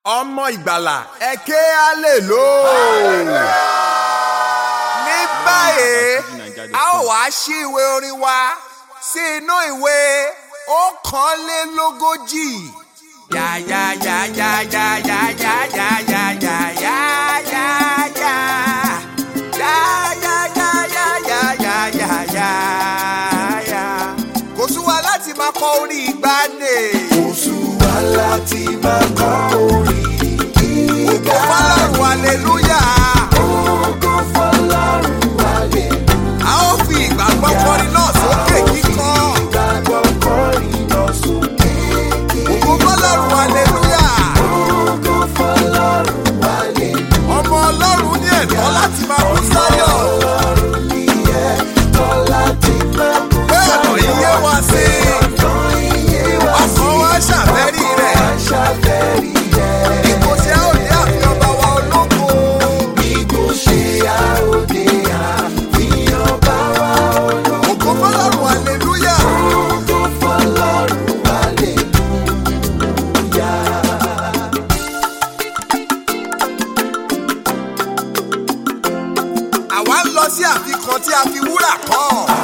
ọmọ ìgbàlà ẹ ké alèlò. ní báyìí a ó wá ṣí ìwé orin wa sí inú ìwé ọ̀kànlélógójì. yá yá yá yá yá yá yá yá yá yá yá yá yá. Yá yá yá yá yá yá yá yá yá. kò sú wa láti máa kọ orin ìgbàanì. Oṣù wa láti máa kọ orin Ògo gíga. fọlọ́run aleluya. Ògo fọlọ́run wálé. A ó fi ìgbàgbọ́ kọrin náà sókè kíkọ́. Ìgbàgbọ́ kọrin lọ sókè. Ògo fọlọ́run aleluya. Ògo fọlọ́run wálé. Ọmọ Ọlọ́run ní ẹ̀tọ́ láti máa kú sáyọ̀. Ọlọ́run ní ẹ̀tọ́ láti máa kú Bẹ́ẹ̀ ọ̀nà iye wa sí. Ọ̀tọ̀ iye wa sí. Ọkàn wa ṣàfẹ́rí rẹ̀. Aṣàfẹ́rí rẹ̀. Bí kò ṣe a ò ní àfi ọba wa ológo. Bí kò ṣe àòdè àfihàn bá wa olóko. Ògo fọlọ́run aleluya. Ògo fọlọ́run wálé. Àwa ń lọ sí àfikàn tí a fi wúrà kọ́.